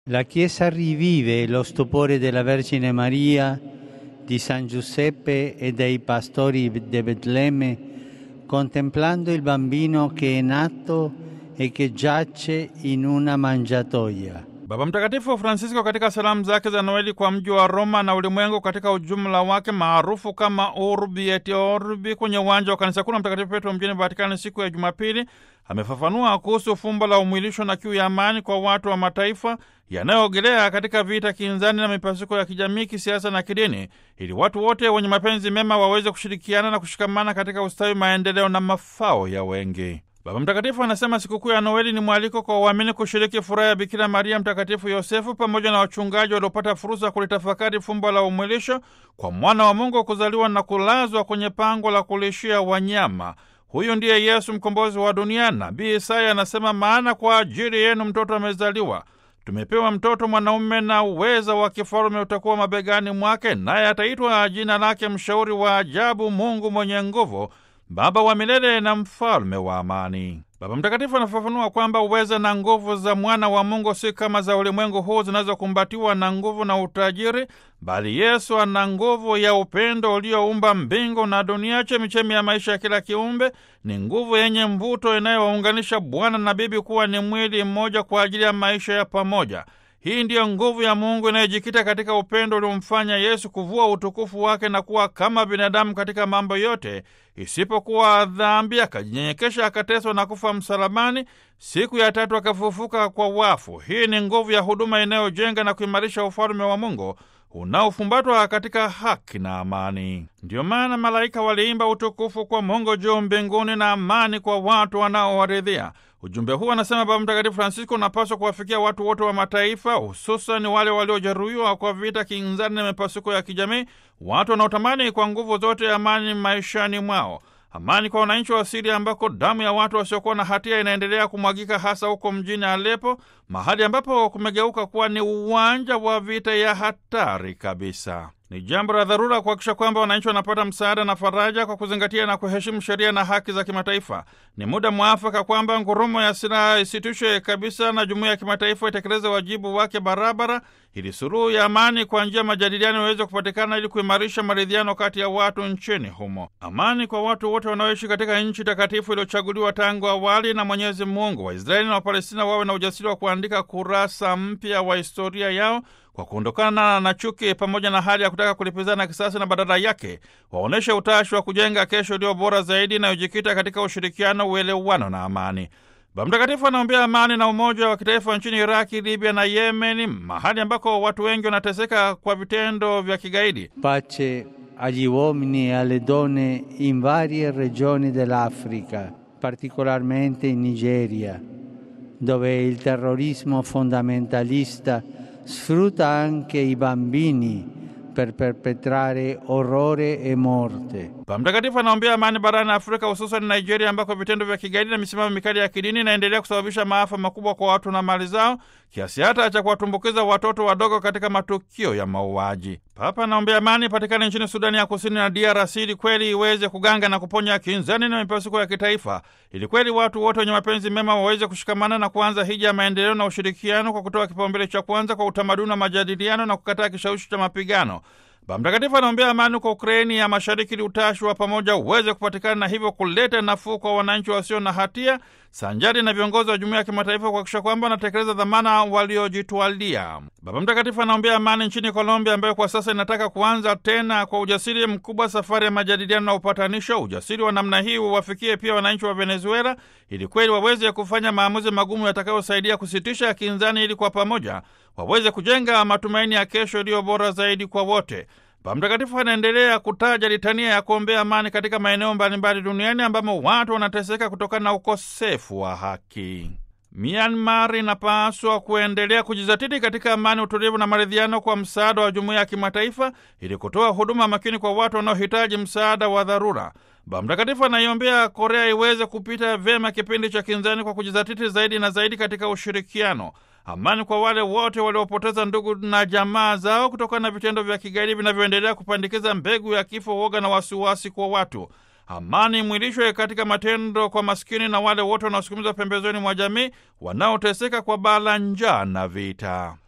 La Chiesa rivive lo stupore della Vergine Maria, di San Giuseppe e dei pastori di Betlemme, contemplando il bambino che è nato e che giace in una mangiatoia. Baba Mtakatifu Francisco katika salamu zake za Noeli kwa mji wa Roma na ulimwengu katika ujumla wake maarufu kama Urbi et Orbi kwenye uwanja wa kanisa kuu la Mtakatifu Petro mjini Vatikani siku ya Jumapili amefafanua kuhusu fumbo la umwilisho na kiu ya amani kwa watu wa mataifa yanayoogelea katika vita kinzani na mipasuko ya kijamii, kisiasa na kidini, ili watu wote wenye mapenzi mema waweze kushirikiana na kushikamana katika ustawi, maendeleo na mafao ya wengi. Baba Mtakatifu anasema sikukuu ya Noeli ni mwaliko kwa waamini kushiriki furaha ya Bikira Maria, Mtakatifu Yosefu pamoja na wachungaji waliopata fursa ya kulitafakari fumbo la umwilisho kwa mwana wa Mungu kuzaliwa na kulazwa kwenye pango la kulishia wanyama. Huyu ndiye Yesu, mkombozi wa dunia. Nabii Isaya anasema, maana kwa ajili yenu mtoto amezaliwa, tumepewa mtoto mwanaume, na uweza wa kifalume utakuwa mabegani mwake, naye ataitwa jina lake Mshauri wa Ajabu, Mungu mwenye nguvu, Baba wa milele na mfalme wa amani. Baba Mtakatifu anafafanua kwamba uweza na nguvu za mwana wa Mungu si kama za ulimwengu huu zinazokumbatiwa na nguvu na utajiri, bali Yesu ana nguvu ya upendo ulioumba mbingu na dunia, chemichemi ya maisha ya kila kiumbe. Ni nguvu yenye mvuto inayowaunganisha bwana na bibi kuwa ni mwili mmoja kwa ajili ya maisha ya pamoja. Hii ndiyo nguvu ya Mungu inayojikita katika upendo uliomfanya Yesu kuvua utukufu wake na kuwa kama binadamu katika mambo yote isipokuwa dhambi, akajinyenyekesha, akateswa na kufa msalabani, siku ya tatu akafufuka kwa wafu. Hii ni nguvu ya huduma inayojenga na kuimarisha ufalme wa Mungu unaofumbatwa katika haki na amani. Ndiyo maana malaika waliimba utukufu kwa Mungu juu mbinguni na amani kwa watu wanaowaridhia. Ujumbe huu, anasema Baba Mtakatifu Francisco, unapaswa kuwafikia watu wote wa mataifa, hususan wale waliojeruhiwa kwa vita kinzani na mipasuko ya kijamii, watu wanaotamani kwa nguvu zote amani maishani mwao. Amani kwa wananchi wa Siria ambako damu ya watu wasiokuwa na hatia inaendelea kumwagika, hasa huko mjini Alepo, mahali ambapo kumegeuka kuwa ni uwanja wa vita ya hatari kabisa. Ni jambo la dharura kuhakikisha kwamba wananchi wanapata msaada na faraja kwa kuzingatia na kuheshimu sheria na haki za kimataifa. Ni muda mwafaka kwamba ngurumo ya silaha isitishwe kabisa na jumuiya ya kimataifa itekeleze wajibu wake barabara, ili suluhu ya amani kwa njia ya majadiliano iweze kupatikana ili kuimarisha maridhiano kati ya watu nchini humo. Amani kwa watu wote wanaoishi katika nchi takatifu iliyochaguliwa tangu awali na Mwenyezi Mungu. Waisraeli na Wapalestina wawe na ujasiri wa kuandika kurasa mpya wa historia yao kwa kuondokana na chuki pamoja na hali ya kutaka kulipizana kisasi, na badala yake waonyeshe utashi wa kujenga kesho iliyo bora zaidi inayojikita katika ushirikiano, uelewano na amani. Baba Mtakatifu anaombea amani na umoja wa kitaifa nchini Iraki, Libya na Yemeni, mahali ambako watu wengi wanateseka kwa vitendo vya kigaidi. Pace agli uomini e alle donne in varie regioni dell'Africa, particolarmente in Nigeria, dove il terrorismo fondamentalista sfrutta anche i bambini per perpetrare orrore e morte. Baba Mtakatifu anaombea amani barani Afrika, hususan Nigeria, ambako vitendo vya kigaidi na misimamo mikali ya kidini inaendelea kusababisha maafa makubwa kwa watu na mali zao, kiasi hata cha kuwatumbukiza watoto wadogo katika matukio ya mauaji. Papa anaombea amani patikane nchini Sudani ya Kusini na DRC ili kweli iweze kuganga na kuponya kinzani na mipasuko ya kitaifa, ili kweli watu wote wenye mapenzi mema waweze kushikamana na kuanza hija ya maendeleo na ushirikiano kwa kutoa kipaumbele cha kwanza kwa utamaduni wa majadiliano na kukataa kishawishi cha mapigano. Baba Mtakatifu anaombea amani kwa Ukraini ya Mashariki ili utashi wa pamoja uweze kupatikana na hivyo kuleta nafuu kwa wananchi wasio na hatia, sanjari na viongozi wa jumuiya ya kimataifa kuhakikisha kwamba wanatekeleza dhamana waliojitwalia. Baba Mtakatifu anaombea amani nchini Colombia, ambayo kwa sasa inataka kuanza tena kwa ujasiri mkubwa safari ya majadiliano na upatanisho. Ujasiri wa namna hii uwafikie pia wananchi wa Venezuela ili kweli waweze kufanya maamuzi magumu yatakayosaidia kusitisha kinzani, ili kwa pamoja waweze kujenga matumaini ya kesho iliyo bora zaidi kwa wote. Baba Mtakatifu anaendelea kutaja litania ya kuombea amani katika maeneo mbalimbali duniani ambamo watu wanateseka kutokana na ukosefu wa haki. Myanmar inapaswa kuendelea kujizatiti katika amani, utulivu na maridhiano kwa msaada wa jumuiya ya kimataifa ili kutoa huduma makini kwa watu wanaohitaji msaada wa dharura. Baba Mtakatifu anaiombea Korea iweze kupita vyema kipindi cha kinzani kwa kujizatiti zaidi na zaidi katika ushirikiano. Amani kwa wale wote waliopoteza ndugu na jamaa zao kutokana na vitendo vya kigaidi vinavyoendelea kupandikiza mbegu ya kifo, woga na wasiwasi kwa watu. Amani imwilishwe katika matendo kwa maskini na wale wote wanaosukumizwa pembezoni mwa jamii wanaoteseka kwa bala, njaa na vita.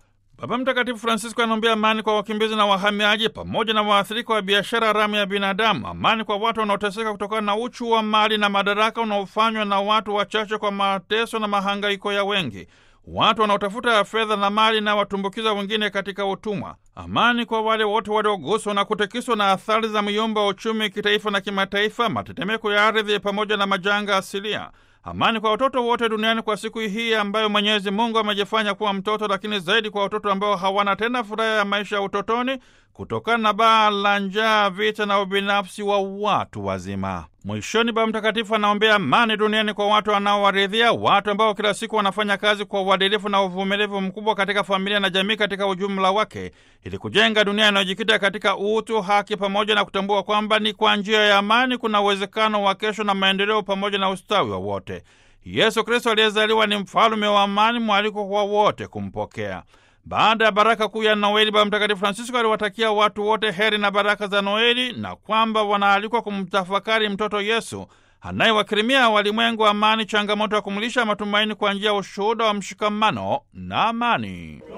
Baba Mtakatifu Francisco anaombea amani kwa wakimbizi na wahamiaji pamoja na waathirika wa biashara haramu ya binadamu, amani kwa watu wanaoteseka kutokana na uchu wa mali na madaraka unaofanywa na watu wachache kwa mateso na mahangaiko ya wengi, watu wanaotafuta fedha na mali na watumbukiza wengine katika utumwa. Amani kwa wale wote walioguswa na kutikiswa na athari za myumba wa uchumi kitaifa na kimataifa, matetemeko ya ardhi pamoja na majanga asilia. Amani kwa watoto wote duniani kwa siku hii ambayo Mwenyezi Mungu amejifanya kuwa mtoto, lakini zaidi kwa watoto ambao hawana tena furaha ya maisha ya utotoni kutokana na baa la njaa, vita na ubinafsi wa watu wazima. Mwishoni, Baba Mtakatifu anaombea amani duniani kwa watu wanaowaridhia, watu ambao kila siku wanafanya kazi kwa uadilifu na uvumilivu mkubwa katika familia na jamii katika ujumla wake, ili kujenga dunia inayojikita katika utu, haki, pamoja na kutambua kwamba ni kwa njia ya amani kuna uwezekano wa kesho na maendeleo pamoja na ustawi wa wote. Yesu Kristo aliyezaliwa ni mfalume wa amani, mwaliko kwa wote kumpokea. Baada ya baraka kuu ya Noeli, Baba Mtakatifu Francisco aliwatakia watu wote heri na baraka za Noeli na kwamba wanaalikwa kumtafakari mtoto Yesu anayewakirimia walimwengu amani, changamoto ya kumlisha matumaini kwa njia ya ushuhuda wa mshikamano na amani.